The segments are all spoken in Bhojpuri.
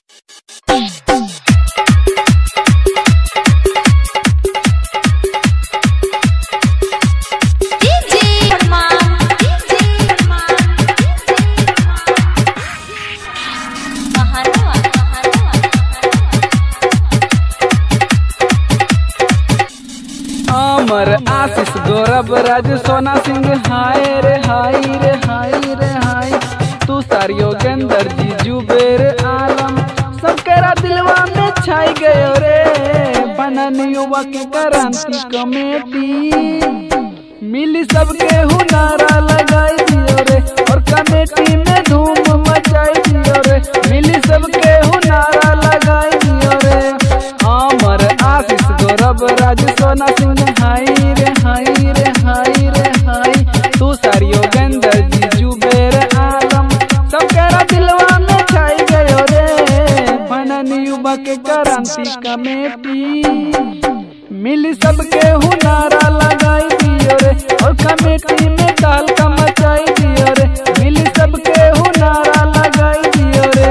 DJ Arman, DJ Arman, Mahanawa, Mahanawa, अमर आशीष गौरव राज सोना सिंह हाय रे हाय रे हाय रे हाय तू सार योगेंद्र जी जुबेर आलम सबकेरा दिलवा में छाई गयो रे बनन युवा के क्रांति कमेटी मिली सबके हुनारा लगाई दियो रे और कमेटी में धूम मचाई दियो रे मिली सबके हुनारा लगाई दियो रे अमर आशीष गौरव राज सोना सिंह हाय रे हाय रे हाय रे हाय तू सार योगेंद्र जी जुबेर आलम सबकेरा दिलवा में छाई गयो रे बनन युवा के क्रांति कमेटी मिली सबके हुनारा लगाई दियो रे और कमेटी में ताल का मचाई दियो रे मिली सबके हुनारा लगाई दियो रे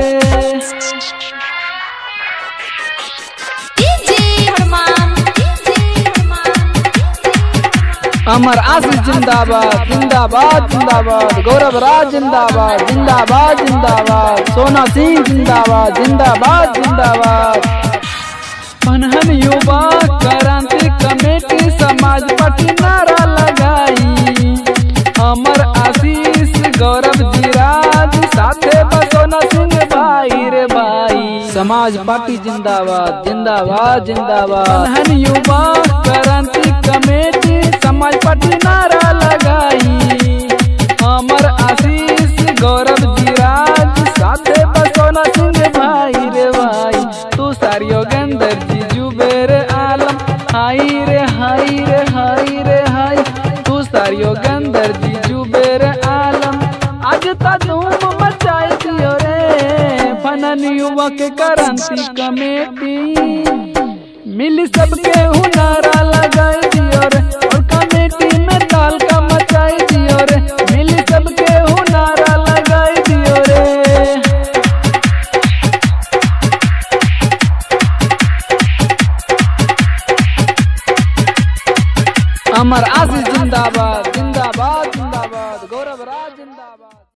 DJ Arman, DJ Arman, अमर आशीष जिंदाबाद जिंदाबाद जिंदाबाद गौरव राज जिंदाबाद जिंदाबाद जिंदाबाद सोना सिंह जिंदाबाद जिंदाबाद जिंदाबाद पनहन युवा क्रांति कमेटी समाज पार्टी नारा लगाई अमर आशीष गौरव जीराज साथे बसोना सिंह भाई रे भाई समाज पार्टी जिंदाबाद जिंदाबाद जिंदाबाद पनहन युवा क्रांति कमेटी समाज पार्टी नारा लगाई अमर आशीष गौरव जीराज साथे बसोना सिंह भाई रे भाई तू सार योगेंद्र जी जुबेर आलम हाय रे हाय रे हाय रे हाय तू सार योगेंद्र जी जुबेर आलम आज ता धूम मचाई दियो रे फनन युवक क्रांति कमेटी मिली सबके हुनारा लगाई दियो रे और कमेटी में ताल का मचाई दियो रे मिली सबके हुनारा लगाई दियो रे अमर आशीष जिंदाबाद